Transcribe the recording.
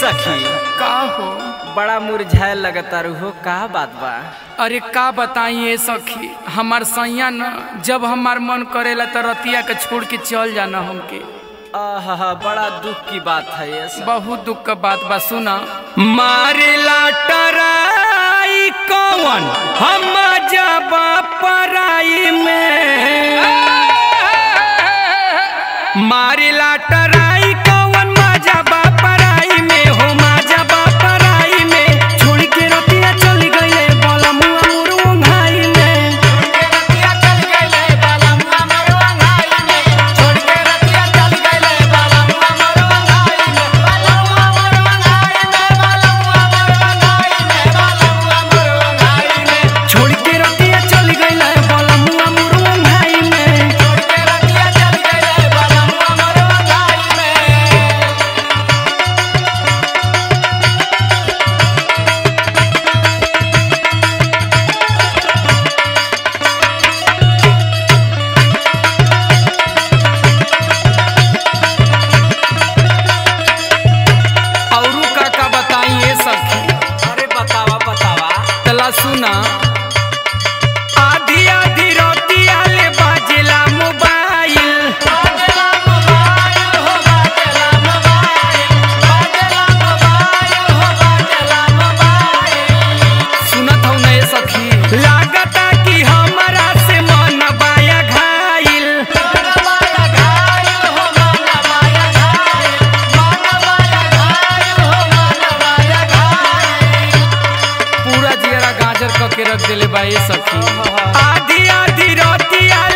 सखी का हो बड़ा मुरझाए लगता हो का बात बा अरे का बताई ये सखी हमार सैया न जब हमार मन करेला तो रतिया के छोड़ के चल जाना हमके आहा बड़ा दुख की बात है ये सब बहुत दुख का बात बा सुना मारेला टराई कौन हम जब पराई में मारेला टराई कौन मजा बा पराई में हो मजा बा पराई में छोड़ के रतिया चल गईले बलमुआ मुरुंघाई में छोड़ के रतिया चल गईले बलमुआ मुरुंघाई में औरू का का बताई ये सखी अरे बतावा बतावा तला सुना आधी आधी रोटिया ले बाजेला मोबाइल सुनत हूँ ना ये सखी लागता कि हमारा से मन बाया घायल पूरा जियरा गाजर क के रख देले बा ये सखी आधी आधी रोटिया